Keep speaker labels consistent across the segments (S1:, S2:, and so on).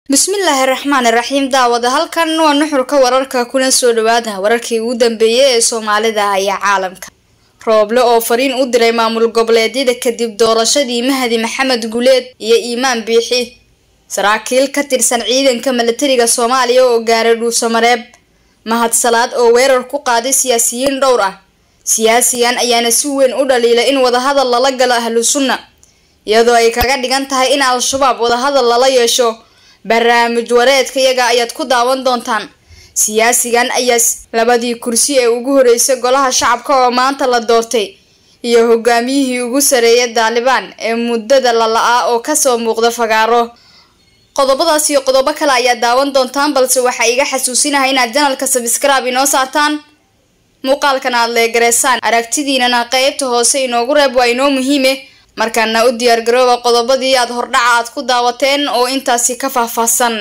S1: bismillaahi raxmaani raxiim daawada halkan waa nuxurka wararka kuna soo dhawaada wararkii ugu dambeeyay ee soomaalida iyo caalamka rooble oo fariin u diray maamul goboleedyada kadib doorashadii mahadi maxamed guleed iyo iimaan biixi saraakiil ka tirsan ciidanka milatariga soomaaliya oo gaaray dhuusamareeb mahad salaad oo weerar ku qaaday siyaasiyiin dhowr ah siyaasigan ayaana si weyn u dhaliilay in wadahadal lala galo ahlu sunna iyadoo ay kaga dhigan tahay in al-shabaab wadahadal lala yeesho barnaamij wareedka iyaga ayaad ku daawan doontaan siyaasigan ayaa labadii kursi ee ugu horeysay golaha shacabka oo maanta la doortay iyo hogaamiyihii ugu sareeyay daalibaan ee muddada lala-aa oo kasoo muuqda fagaaro qodobadaas iyo qodobo kale ayaad daawan doontaan balse waxaa iga xasuusinahay inaad janalka sabskraib inoo saartaan muuqaalkan aad leegareysaan aragtidiinana qeybta hoose inoogu reeb waa inoo muhiime markaana u diyaargarooba qodobadii aad hordhaca aad ku daawateen oo intaasi ka faahfaahsan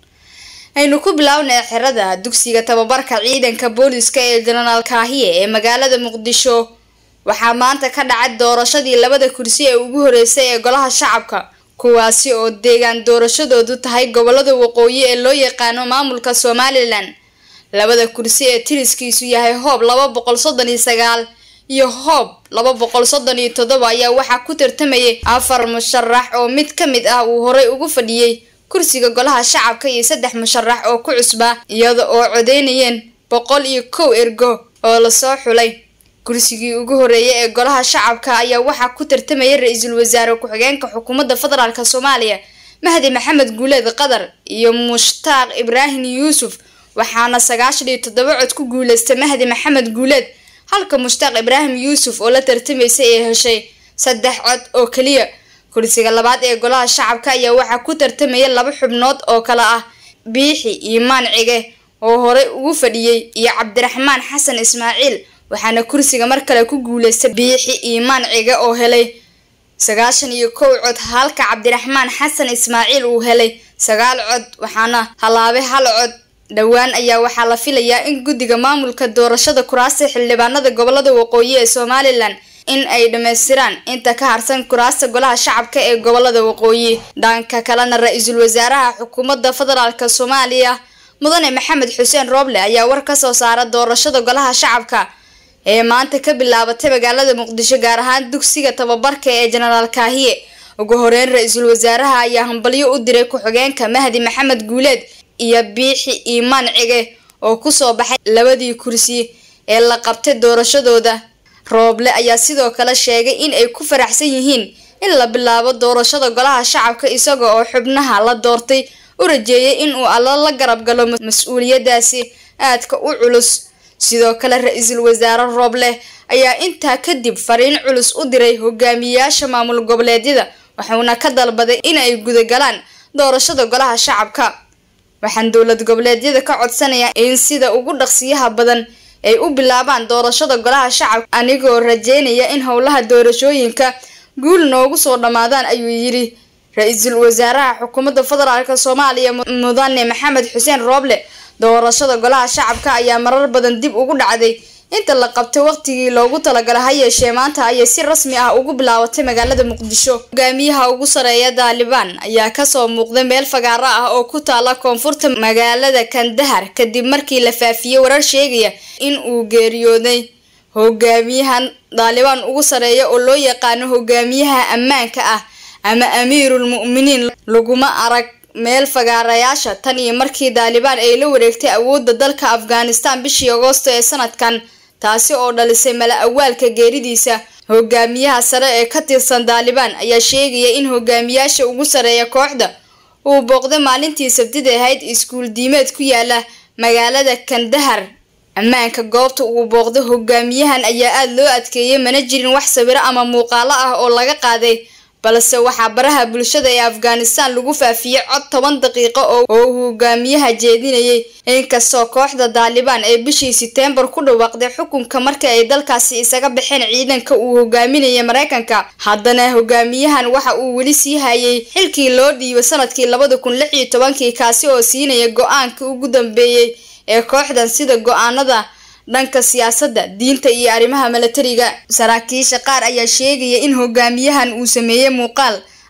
S1: aynu ku bilownay xerada dugsiga tababarka ciidanka booliska ee jenaraal kaahiye ee magaalada muqdisho waxaa maanta ka dhacay doorashadii labada kursi ee ugu horeysay ee golaha shacabka kuwaasi oo deegaan doorashadoodu tahay gobolada waqooyi ee loo yaqaano maamulka somalilan labada kursi ee tiriskiisu yahay hoob laba boqol soddon iyo sagaal iyo hoob laba boqol soddon iyo toddoba ayaa waxaa ku tartamayay afar musharax oo mid ka mid ah uu horey ugu fadhiyey kursiga golaha shacabka iyo saddex musharax oo ku cusbaa iyada oo codeynayeen boqol iyo kow ergo oo lasoo xulay kursigii ugu horeeyay ee golaha shacabka ayaa waxaa ku tartamayay ra-iisul wasaare ku-xigeenka xukuumadda federaalk soomaaliya mahdi maxamed guuleed qatar iyo mushtaaq ibraahim yuusuf waxaana sagaashan iyo toddoba cod ku guuleystay mahdi maxamed guuleed halka mushtaaq ibraahim yuusuf oo la tartamaysay ee heshay saddex cod oo keliya kursiga labaad ee golaha shacabka ayaa waxaa ku tartamaya laba xubnood oo kale ah biixi iimaan cige oo horey ugu fadhiyey iyo cabdiraxmaan xasan ismaaciil waxaana kursiga mar kale ku guuleystay biixi iimaan cige oo helay sagaashan iyo kow cod halka cabdiraxmaan xasan ismaaciil uu helay sagaal cod waxaana halaabay hal cod dhowaan ayaa waxaa la filayaa in guddiga maamulka doorashada kuraasta xildhibaanada gobolada waqooyi ee somalilan in ay dhammaystiraan inta ka harsan kuraasta golaha shacabka ee gobolada waqooyi dhanka kalena ra-iisul wasaaraha xukuumadda federaalk soomaaliya mudane maxamed xuseen rooble ayaa war kasoo saara doorashada golaha shacabka ee maanta ka bilaabatay magaalada muqdisho gaar ahaan dugsiga tababarka ee jenaraal kaahiye ugu horeyn ra-iisul wasaaraha ayaa hambalyo u diray ku-xigeenka mahdi maxamed guuleed iyo biixi iimaan cige oo kusoo baxay labadii kursi ee la qabtay doorashadooda rooble ayaa sidoo kale sheegay in ay ku faraxsan yihiin in la bilaabo doorashada golaha shacabka isaga oo xubnaha la doortay u rajeeyay inuu alla la garab galo mas-uuliyadaasi aadka u culus sidoo kale ra-iisul wasaare rooble ayaa intaa kadib fariin culus u diray hogaamiyayaasha maamul goboleedyada wuxuuna ka dalbaday in ay gudagalaan doorashada golaha shacabka waxaan dowlad goboleedyada ka codsanayaa in sida ugu dhaqsiyaha badan ay u bilaabaan doorashada golaha shacabka anigoo rajeynaya in howlaha doorashooyinka guul noogu soo dhammaadaan ayuu yidhi ra-iisul wasaaraha xukuumadda federaalk soomaaliya mudane maxamed xuseen rooble doorashada golaha shacabka ayaa marar badan dib ugu dhacday inta la qabtay waqtigii loogu talagalay ha yeeshee maanta ayay si rasmi ah ugu bilaabatay magaalada muqdisho hogaamiyaha ugu sareeya daalibaan ayaa kasoo muuqday meel fagaaro ah oo ku taala koonfurta magaalada kandahar kadib markii la faafiyey warar sheegaya in uu geeriyooday hogaamiyahan daalibaan ugu sareeya oo loo yaqaano hogaamiyaha ammaanka ah ama amiirul mu'miniin laguma arag meel fagaarayaasha tan iyo markii daalibaan ay la wareegtay awoodda dalka afghanistan bishii agoosto ee sanadkan taasi oo dhalisay mala awaalka geeridiisa hogaamiyaha sare ee ka tirsan daalibaan ayaa sheegaya in hogaamiyaasha ugu sareeya kooxda uu booqday maalintii sabtida ahayd iskuul diimeed ku yaala magaalada kandahar ammaanka goobta uu booqday hogaamiyahan ayaa aada loo adkeeyay mana jirin wax sawiro ama muuqaalo ah oo laga qaaday balse waxaa baraha bulshada ee afghanistan lagu faafiyey cod toban daqiiqo oo uu hogaamiyaha jeedinayay inkastoo kooxda daalibaan ee bishii seteembar ku dhawaaqday xukunka markii ay dalkaasi isaga baxeen ciidanka uu hogaaminayay mareykanka haddana hogaamiyahan waxa uu weli sii hayay xilkii loo dhiibay sanadkii labada kun lix iyo tobankii kaasi oo siinaya go-aanka ugu dambeeyey ee kooxdan sida go-aanada dhanka siyaasadda diinta iyo arrimaha milatariga saraakiisha qaar ayaa sheegaya in hogaamiyahan uu sameeyey muuqaal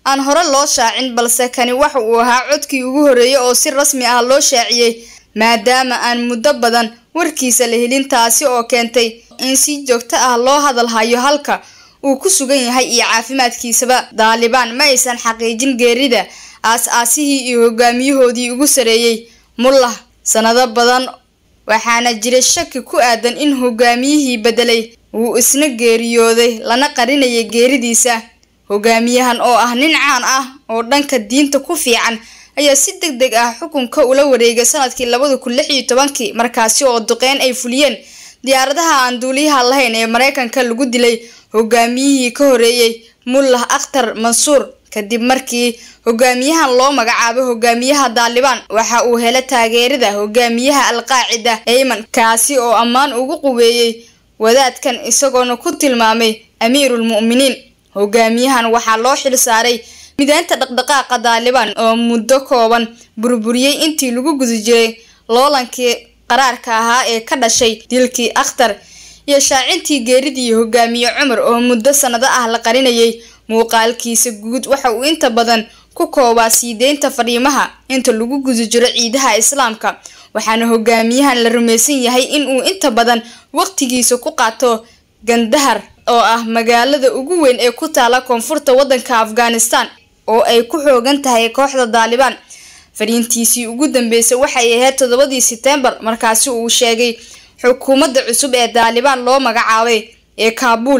S1: aan hore loo shaacin balse kani waxa uu ahaa codkii ugu horreeyay oo si rasmi ah loo shaaciyey maadaama aan muddo badan warkiisa la helin taasi oo keentay in si joogto ah loo hadal hayo halka uu ku sugan yahay iyo caafimaadkiisaba daalibaan ma aysan xaqiijin geerida aas-aasihii iyo hogaamiyahoodii ugu sareeyey mullah sanado badan waxaana jiray shaki ku aadan in hogaamiyihii bedelay uu isna geeriyooday lana qarinayay geeridiisa hogaamiyahan oo ah nin caan ah oo dhanka diinta ku fiican ayaa si deg deg ah xukunka ula wareegay sanadkii labada kun lix iyo tobankii markaasi oo duqeyn ay fuliyeen diyaaradaha aan duuliyaha lahayn ee mareykanka lagu dilay hogaamiyihii ka horeeyey mullah akhtar mansuur kadib markii hogaamiyahan loo magacaabay hogaamiyaha daalibaan waxa uu hela taageerada hogaamiyaha alqaacida ayman kaasi oo ammaan ugu qubeeyey wadaadkan isagoona ku tilmaamay amiirulmu'miniin hogaamiyahan waxaa loo xil saaray mideynta dhaqdhaqaaqa daalibaan oo muddo kooban burburiyey intii lagu guda jiray loolankii qaraarka ahaa ee ka dhashay dilkii akhtar iyo shaacintii geeridii hogaamiye cumar oo muddo sanado ah la qarinayay muuqaalkiisa guud waxa uu inta badan ku koobaa sii deynta fadhiimaha inta lagu guda jiro ciidaha islaamka waxaana hogaamiyahan la rumaysan yahay in uu inta badan waqtigiisa ku qaato gandahar oo ah magaalada ugu weyn ee ku taala koonfurta waddanka afghanistan oo ay ku xoogan tahay kooxda daalibaan fariintiisii ugu dambeysay waxay ahayd toddobadii setembar markaasi uu sheegay xukuumadda cusub ee daalibaan loo magacaabay ee kaabuul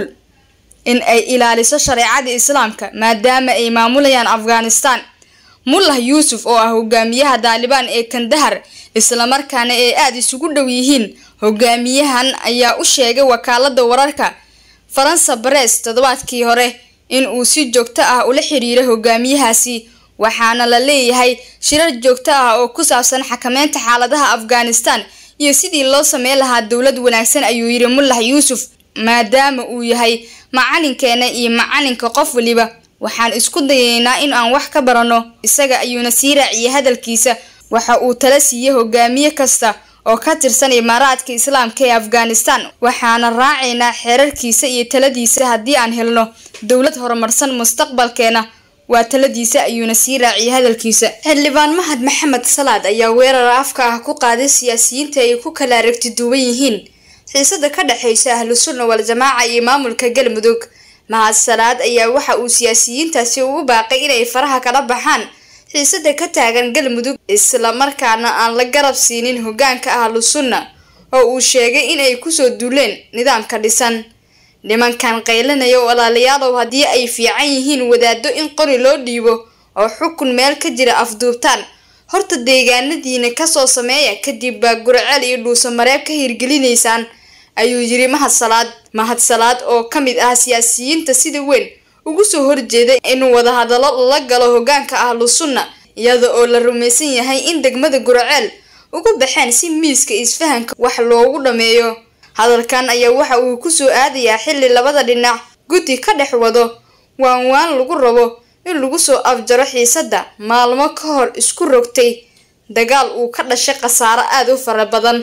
S1: in ay ilaaliso shareecada islaamka maadaama ay maamulayaan afghanistan mullah yuusuf oo ah hogaamiyaha daalibaan ee kandahar islamarkaana ay aada isugu dhow yihiin hogaamiyahan ayaa u sheegay wakaalada wararka faransa bares toddobaadkii hore in uu si joogto ah ula xiriiray hogaamiyahaasi waxaana la leeyahay shirar joogto ah oo ku saabsan xakameynta xaaladaha afghanistan iyo sidii loo sameyn lahaa dowlad wanaagsan ayuu yidhi mullah yuusuf maadaama uu yahay macalinkeena iyo macalinka qof waliba waxaan isku dayaynaa in aan wax ka baranno isaga ayuuna sii raaciyay hadalkiisa waxa uu tala siiyey hogaamiye kasta oo ka tirsan imaaraadka islaamka ee afghanistan waxaana raacaynaa xeerarkiisa iyo taladiisa haddii aan helno dowlad horumarsan mustaqbalkeena waa taladiisa ayuuna sii raaciyay hadalkiisa xildhibaan mahad maxamed salaad ayaa weerar afka ah ku qaaday siyaasiyiinta ay ku kala aragti duwan yihiin xiisada ka dhexeysa ahlu sunna wal-jamaaca iyo maamulka galmudug mahad salaad ayaa waxa uu siyaasiyiintaasi ugu baaqay inay faraha kala baxaan xiisada ka taagan galmudug islamarkaana aan la garab siinin hogaanka ahlu sunna oo uu sheegay inay kusoo duuleen nidaamka dhisan nimankan qaylanaya oo walaalayaalow haddii ay fiican yihiin wadaado in qori loo dhiibo oo xukun meel ka jira afduubtaan horta deegaanadiina kasoo sameeya kadib baa gurceel iyo dhuuso mareeb ka hirgelinaysaan ayuu yiri mahad salaad mahad salaad oo ka mid ah siyaasiyiinta sida weyn ugu soo horjeeda inuu wadahadallo la galo hogaanka ahlu sunna iyada oo la rumaysan yahay in degmada gurceel ugu baxeen si miiska isfahanka wax loogu dhameeyo hadalkan ayaa waxa uu kusoo aadayaa xilli labada dhinac guddi ka dhex wado waan waan lagu rabo in lagu soo afjaro xiisadda maalmo ka hor isku rogtay dagaal uu ka dhashay khasaaro aada u fara badan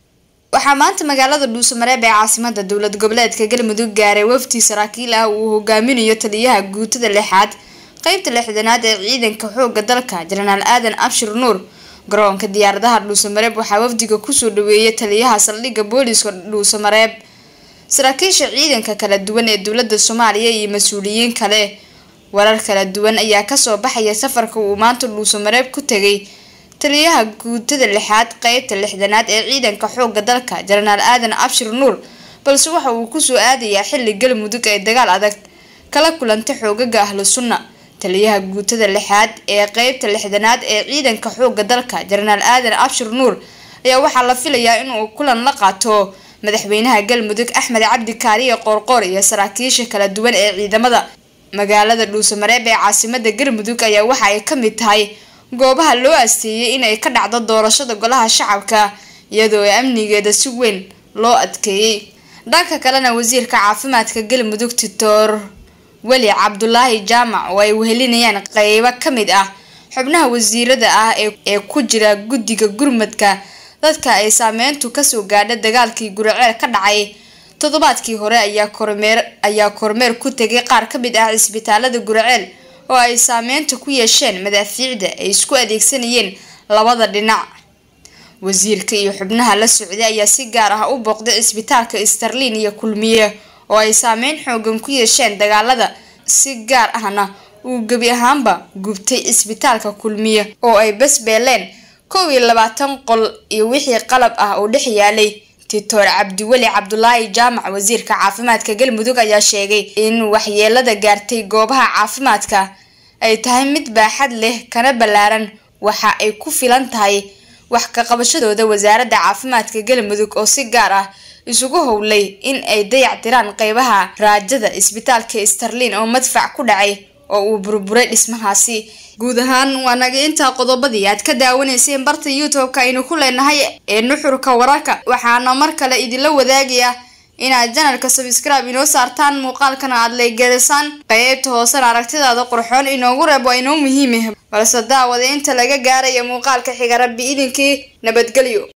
S1: waxaa maanta magaalada dhuusamareeb ee caasimada dowlad goboleedka galmudug gaaray wafdi saraakiil ah uu hogaaminayo taliyaha guutada lixaad qeybta lixdanaad ee ciidanka xooga dalka jenaraal aadan abshir nuur garoonka diyaaradaha dhuusamareeb waxaa wafdiga kusoo dhaweeyay taliyaha saldhigga booliska dhuusamareeb saraakiisha ciidanka kala duwan ee dowlada soomaaliya iyo mas-uuliyiin kale warar kala duwan ayaa kasoo baxaya safarka uu maanta dhuusamareeb ku tegay taliyaha guutada lixaad qeybta lixdanaad ee ciidanka xooga dalka jenaraal aadan abshir nuur balse waxa uu kusoo aadayaa xilli galmudug ay dagaal adag kala kulantay xoogaga ahlu sunna taliyaha guutada lixaad ee qeybta lixdanaad ee ciidanka xooga dalka jenaraal aadan abshir nuur ayaa waxaa la filayaa inuu kulan la qaato madaxweynaha galmudug axmed cabdi kaariye qoorqoor iyo saraakiisha kala duwan ee ciidamada magaalada dhuusamareeb ee caasimada galmudug ayaa waxa ay ka mid tahay goobaha loo asteeyay inay ka dhacdo doorashada golaha shacabka iyadoo amnigeeda si weyn loo adkeeyey dhanka kalena wasiirka caafimaadka galmudug titoor weli cabdulaahi jaamac oo ay wehelinayaan qeybo ka mid ah xubnaha wasiirada ah ee ku jira guddiga gurmadka dadka ay saameyntu kasoo gaadha dagaalkii guriceel ka dhacay toddobaadkii hore ayaa kormeer ayaa kormeer ku tegay qaar ka mid ah cisbitaalada guriceel oo ay saameynta ku yeesheen madaafiicda ay isku adeegsanayeen labada dhinac wasiirka iyo xubnaha la socday ayaa si gaar ah u booqday cisbitaalka starlin iyo kulmiye oo ay saameyn xoogan ku yeesheen dagaalada si gaar ahna uu gebi ahaanba gubtay cisbitaalka kulmiye oo ay basbeeleen kow iyo labaatan qol iyo wixii qalab ah oo dhex yaalay titoor cabdiweli cabdulaahi jaamac wasiirka caafimaadka galmudug ayaa sheegay in waxyeelada gaartay goobaha caafimaadka ay tahay mid baaxad leh kana ballaaran waxa ay ku filan tahay wax ka qabashadooda wasaaradda caafimaadka galmudug oo si gaar ah isugu howlay in ay dayac tiraan qeybaha raajada isbitaalka starlin oo madfac ku dhacay oo uu burburay dhismahaasi guud ahaan waa naga intaa qodobadii aad ka daawanayseen barta youtube-ka aynu ku leenahay ee nuxurka wararka waxaana mar kale idinla wadaagaya inaad janalka sabscribe inoo saartaan muuqaalkana aad leegelisaan qeybta hoosena aragtidaada qurxoon inoogu reeb waa inoo muhiimah balse daawada inta laga gaaraya muuqaalka xiga rabbi idinkii nabadgelyo